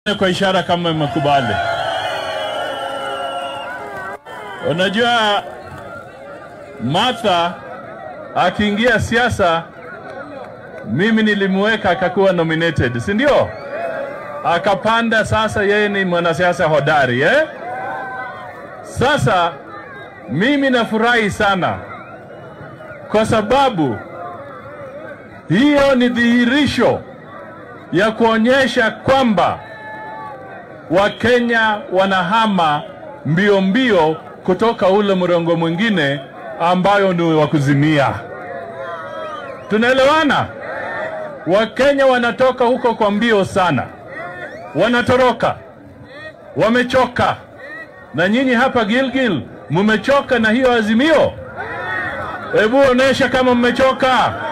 kwa ishara kama mmekubali. Unajua Martha akiingia siasa, mimi nilimweka akakuwa nominated, si ndio? Akapanda, sasa yeye ni mwanasiasa hodari eh? Sasa mimi nafurahi sana kwa sababu hiyo ni dhihirisho ya kuonyesha kwamba Wakenya wanahama mbio mbio kutoka ule mrengo mwingine ambayo ni wa kuzimia. Tunaelewana? Wakenya wanatoka huko kwa mbio sana, wanatoroka, wamechoka. Na nyinyi hapa Gilgil mmechoka na hiyo azimio? Hebu onesha kama mmechoka.